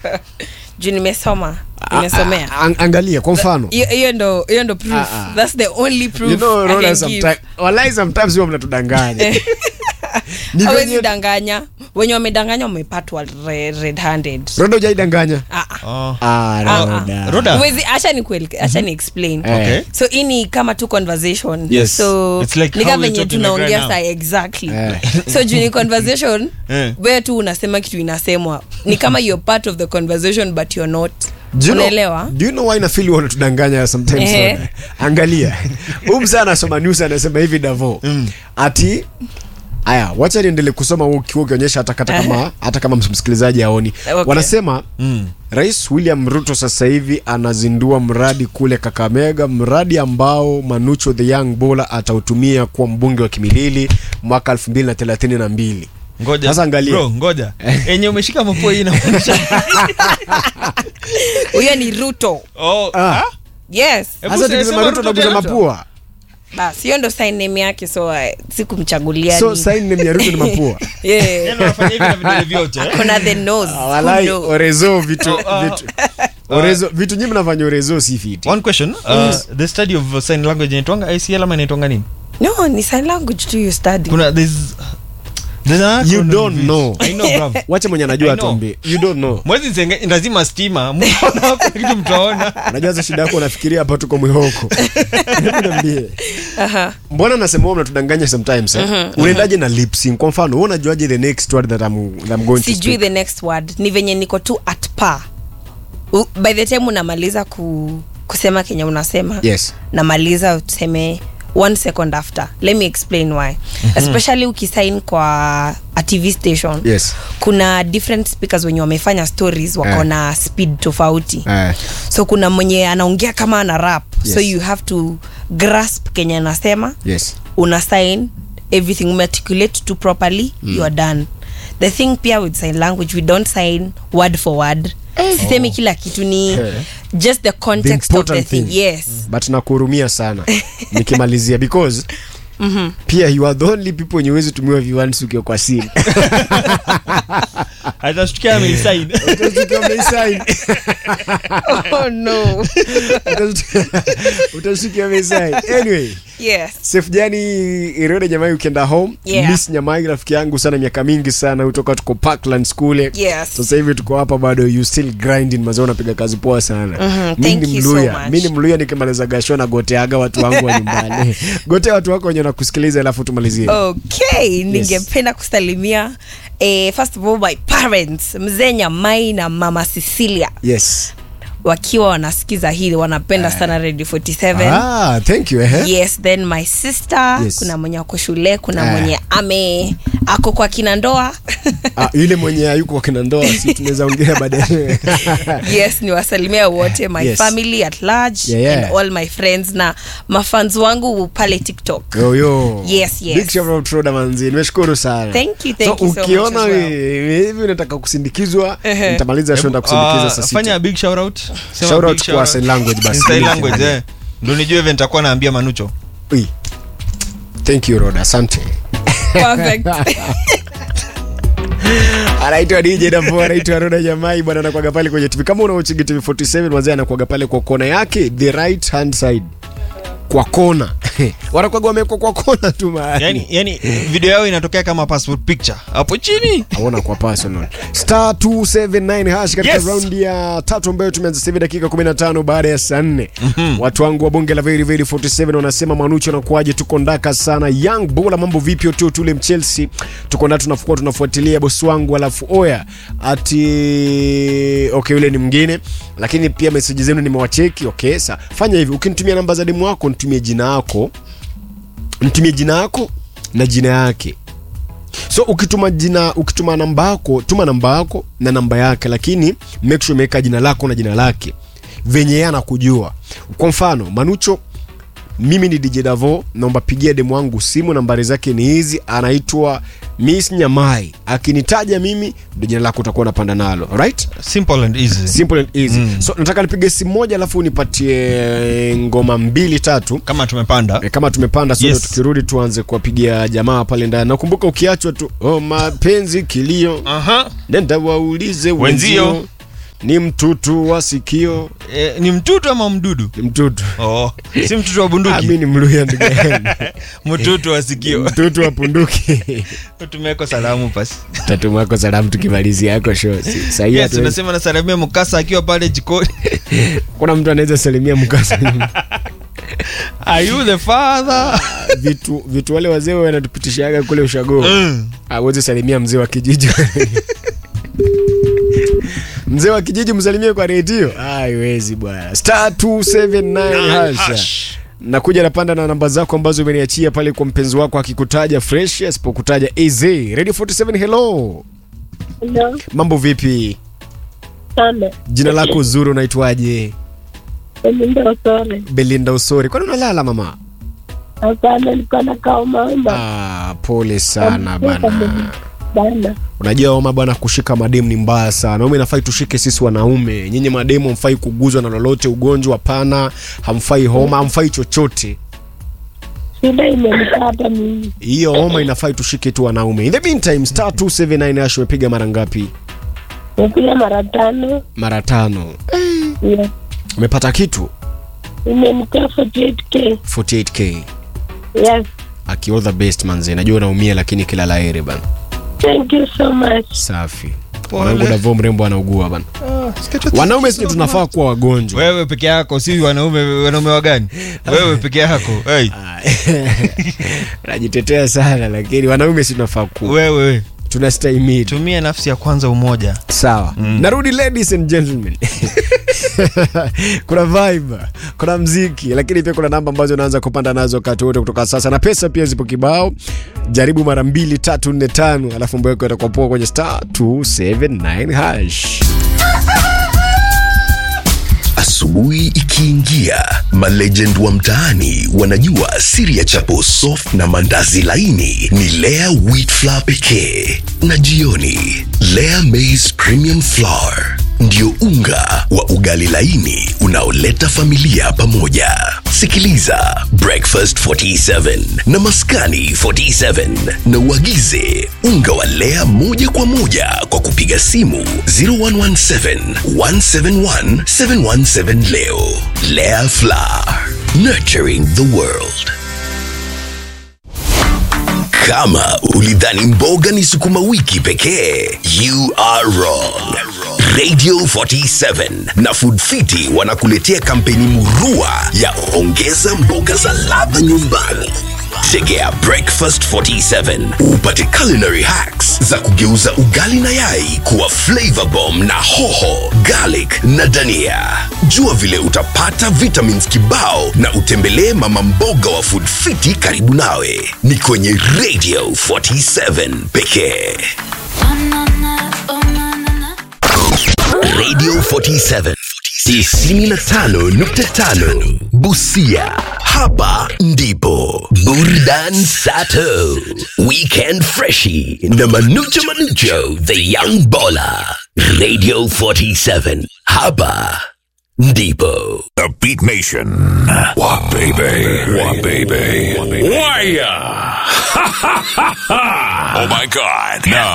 juu nimesoma nimesomea A- a- angalia kwa mfano hiyo hiyo ndo hiyo ndo proof Ah, ah. that's the only proof you know, I Rhoda, can give. someti- walai sometimes huwa mnatudanganya Ni hawezi venye- danganya wenye wamedanganya wamepatwa re- red handed Rhoda hujaidanganya Ah, ah. Oh. Ah, Ah, Rhoda. Roda. Huwezi- acha ni acha ni explain Eh. Okay. so hii ni kama tu conversation Yes. so It's like ni how kama we're venye talking like tunaongea right saa now. exactly Eh. so juu ni conversation Eh. wewe tu unasema kitu inasemwa ni kama you're part of the conversation but you're not Do you know- unaelewa do you know why nafili wanatudanganya sometimes Ehe. Rhoda? angalia huu msaa anasoma news anasema hivi davo ati aya wacha niendelee kusoma huu kiwa ukionyesha hata hata kama hata kama msikilizaji aoni Okay. wanasema Mm. rais william ruto sasa hivi anazindua mradi kule kakamega mradi ambao manucho the young bola atautumia kuwa mbunge wa kimilili mwaka 2032 ngoja Sasa angalia. bro ngoja enye umeshika mapua hii inamaanisha huyo ni ruto oh Ah. ah? yes Hebu hasa sema tukisema ruto Ruto naguza tena. mapua bas hiyo ndo sign name yake so uh, sikumchagulia so ni- sign name ya ruto ni mapua yeah. Yaani unafanya hivi na vidole vyote eh? Kuna the nose Ah, Who walai knows? orezo vitu Oh, oh. vitu orezo vitu nyinyi mnafanya orezo si fiti one question uh, the study of sign language inaitwanga ICL ama inaitwanga nini no ni sign language tu you study kuna there's there's an You acronym don't of it. know. I know bro wacha mwenye anajua I know. atuambie you don't know mwezi nsenge lazima stima mtaona hapo kitu mtaona unajua za shida yako unafikiria hapa tuko mwihoko Hebu niambie Aha. mbona nasema wewe mnatudanganya sometimes eh? unaendaje na lip sync kwa mfano wewe unajuaje the next word that I'm, that I'm going to sijui speak the next word ni venye niko tu at par U, by the time unamaliza ku, kusema kenye unasema yes namaliza useme one second after let me explain why especially ukisign kwa a tv station yes kuna different speakers wenye wamefanya stories wako Eh. na speed tofauti eh so kuna mwenye anaongea kama ana rap so Yes. you have to grasp kenye anasema yes una sign everything umearticulate to properly mm. you are done the thing pia with sign language we don't sign word for word sisemi kila kitu ni Eh. just the the context of the important thing thing yes but nakuhurumia sana nikimalizia because pia you are the only people wenye huwezi tumiwa viwansi ukiwa kwa simu atashtukia ameisign Utashtukia umeisign. oh no Utashtukia- utashtukia umeisign. anyway yes Sef Jani Irode Nyamai ukienda home Yeah. Miss Nyamai rafiki yangu sana miaka mingi sana kutoka tuko Parklands kule Yes. sasa hivi tuko hapa bado you still grinding mazao unapiga kazi poa sana Mhm, mi thank ni you so mluya much. mi ni mluya nikimaliza gasho na goteaga watu wangu wa nyumbani gotea watu wako wenye nakusikiliza alafu tumalizie okay ningependa kusalimia eh, first of all my parents mzee nyamai na mama cecilia yes wakiwa wanasikiza hili wanapenda sana radio 47 ah, thank you eh? yes then my sister Yes. kuna mwenye ako shule kuna Ah. mwenye ame ako kwa kina ndoa ah, yule mwenye ayuko kwa kina ndoa si tunaweza ongea baadaye yes ni wasalimia wote my Yes. family at large Yeah, yeah. and all my friends na mafans wangu pale tiktok yo yo Yes, yes. big shout out Roda manzi nimeshukuru sana Thank you, thank so, you so much ukiona as well. we- hivi unataka kusindikizwa Ehe. nitamaliza show ndakusindikiza Ah, saa sita fanya a big shout out Sema Shout big out kwa out. sign language basi. In sign language eh ndo nijue vile nitakuwa naambia manucho Ui. thank you roda asante perfect anaitwa dj davo anaitwa roda jamai bwana anakwaga pale kwenye tv kama unaochigi tv 47 wazee anakwaga pale kwa kona yake the right hand side kwa kona wanakwaga wamekwa kwa kona tu mahali yani, yani video yao inatokea kama passport picture hapo chini aona kwa personal star 279 hash katika Yes. raundi ya tatu ambayo tumeanza sasa hivi dakika 15 baada ya saa 4 watu wangu wa bunge la very very 47 wanasema manucho anakuaje tuko ndaka sana young bola mambo vipi tu tule mchelsea tuko ndaka tunafukua tunafuatilia bosi wangu alafu oya ati okay yule ni mwingine lakini pia meseji zenu nimewacheki okay sa fanya hivi ukinitumia namba za demu wako nitumie jina yako nitumie jina yako na jina yake so ukituma jina ukituma namba yako tuma namba yako na namba yake lakini make sure umeweka jina lako na jina lake venye yeye anakujua kwa mfano manucho mimi ni dj davo naomba pigia demu wangu simu nambari zake ni hizi anaitwa miss nyamai akinitaja mimi ndo jina lako utakuwa unapanda nalo right simple and easy simple and easy mm. so nataka nipige simu moja alafu unipatie ngoma mbili tatu kama tumepanda E, kama tumepanda so Yes. yes. tukirudi tuanze kuwapigia jamaa pale ndani nakumbuka ukiachwa tu oh, mapenzi kilio aha nenda waulize Wenzio. wenzio ni mtutu wa sikio Eh, ni mtutu ama mdudu ni mtutu oh. si mtutu wa Ah, bunduki mi ni mluya ndugu yangu mtutu wa sikio mtutu wa punduki tumeweko salamu pasi tatumako salamu tukimalizia yako show Si- sahii yes hatuwezi- unasema nasalamia mkasa akiwa pale jikoni kuna mtu anaweza salimia mkasa are you the father vitu vitu wale wazee wanatupitishaga kule ushago Mm. awezi salimia mzee wa kijiji mzee wa kijiji msalimie kwa redio haiwezi bwana star 279 hasha nakuja napanda na namba zako ambazo umeniachia pale kwa mpenzi wako akikutaja fresh asipokutaja az radio 47 hello Hello, mambo vipi sana. jina lako zuri unaitwaje Belinda Osore. belinda usori kwani unalala mama Hapana, nilikuwa nakaa umauma ah, pole sana bana bana. unajua homa bwana kushika mademu ni mbaya sana ume inafai tushike sisi wanaume nyinyi mademu hamfai kuguzwa na lolote ugonjwa hapana hamfai homa hamfai chochote Shida imenikata mimi. hiyo homa inafai tushike tu wanaume in the meantime star 279 ash umepiga mara ngapi Nimepiga mara tano. mara tano Yeah. umepata kitu Imenikaa 48k. 48k Yes. aki all the best manze najua unaumia lakini kila laheri bana Thank you so much. safi mwanangu davo mrembo anaugua bana wanaume sisi tunafaa kuwa wagonjwa wewe peke yako si wanaume wanaume wagani wewe peke yako hey. najitetea sana lakini wanaume si tunafaa kuwa wewe tunastahimili tumia nafsi ya kwanza umoja sawa mm. narudi ladies and gentlemen kuna vibe kuna mziki lakini pia kuna namba ambazo unaanza kupanda nazo wakati wote kutoka sasa na pesa pia zipo kibao jaribu mara mbili tatu nne tano alafu mbweko itakuwa poa kwenye star 279 hash Asubuhi ikiingia, malegend wa mtaani wanajua siri ya chapo soft na mandazi laini ni Lea wheat flour pekee, na jioni Lea maize premium flour ndio unga wa ugali laini unaoleta familia pamoja. Sikiliza Breakfast 47 na Maskani 47 na uagize unga wa Lea moja kwa moja kwa kupiga simu 0117 171 717 leo. Lea Flour, nurturing the world. Kama ulidhani mboga ni sukuma wiki pekee, you are wrong. Radio 47 na Food Fiti wanakuletea kampeni murua ya ongeza mboga za ladha nyumbani. Tegea Breakfast 47 upate culinary hacks za kugeuza ugali na yai kuwa flavor bomb na hoho, garlic na dania. Jua vile utapata vitamins kibao na utembelee mama mboga wa Food Fiti karibu nawe. Ni kwenye Radio 47 pekee. Radio 47 95.5 Busia. Hapa ndipo Burdan Sato, Weekend Freshie na Manucho Manucho, The Young Baller. Radio 47. Hapa ndipo. The Beat Nation. What baby? What baby? Wire. oh my God. Now